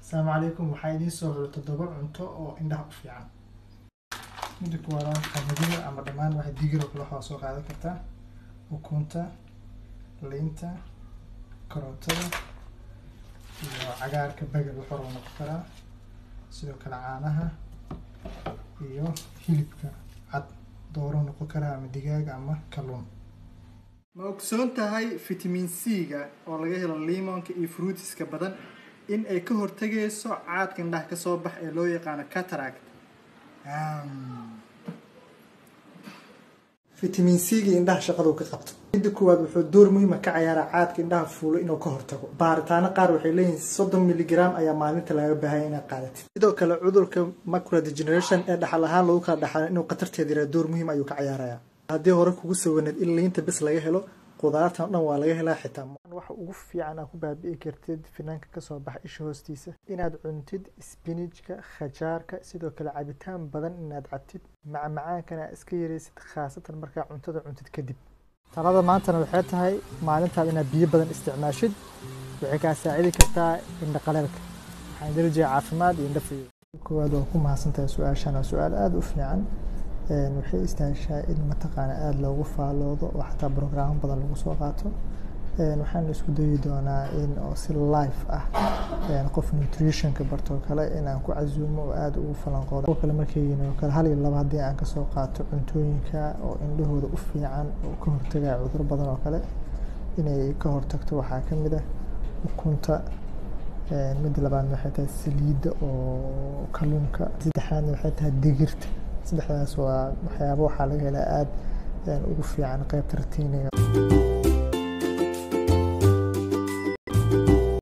asalaamu calaykum waxaa idiin soo horo toddoba cunto oo indhaha u fiican midda kuwaad qamadiga ama dhammaan waxa digir oo kale waxaa soo qaadan kartaa ukunta liinta karootada iyo cagaarka bagal wuxuu rabo noqon karaa sidoo kale caanaha iyo hilibka cad dooro noqon karaa ama digaag ama kalluun ma ogsoon tahay fitamiin c-ga oo laga helo limonka iyo fruitiska badan in ay ka hortagayso caadka indhaha ka soo bax ee loo yaqaano cataract fitamiin c-ga indhaha shaqadu ka qabto midda koowaad wuxuu door muhiima ka ciyaaraa caadka indhaha fuulo inuu ka hortago baaritaano qaar waxay leeyihiin soddon miligram ayaa maalinta laga baahaya inaad qaadatid sidoo kale cudurka macula degeneration ee dhaxal ahaan lagu kala dhaxalo inuu khatarteeda yaraa door muhiim ayuu ka ciyaarayaa haddii hore kugu sawanaed in liinta bes laga helo qudaartan dhan waa laga helaa xitaa waxa ugu fiican aad ku baabi'i kartid finaanka kasoo baxa isha hoostiisa inaad cuntid spinajka khajaarka sidoo kale cabitaan badan inaad cabtid macmacaankana aad iska yaraysid khaasatan markaa cuntada cuntid kadib talada maantana waxay tahay maalintaad inaad biyo badan isticmaashid waxay kaa saacidi kartaa indha qaleelka waxaan darajiya caafimaad iyo indha fiyo koowaad waa ku mahadsantahay su-aashan waa su-aal aada u fiican waxay istaahishaa in mataqaana aada loogu faaloodo oo xataa brograamo badan lagu soo qaato waxaan isku dayi doonaa in oo si life ah qof nutritionka bartoo kale inaan ku casuumo oo aada ugu falanqoodo oo kale markaygiin oo kale hal iyo laba haddii aan kasoo qaato cuntooyinka oo indhahooda u fiican oo ka hortagaya cuduro badan oo kale inay ka hortagto waxaa ka mid ah ukunta midda labaadna waxay tahay saliidda oo kalluunka saddexaadna waxay tahay digirta saddexdaas waa waxyaabo waxaa laga helaa aada ugu fiican qeybta ratiiniga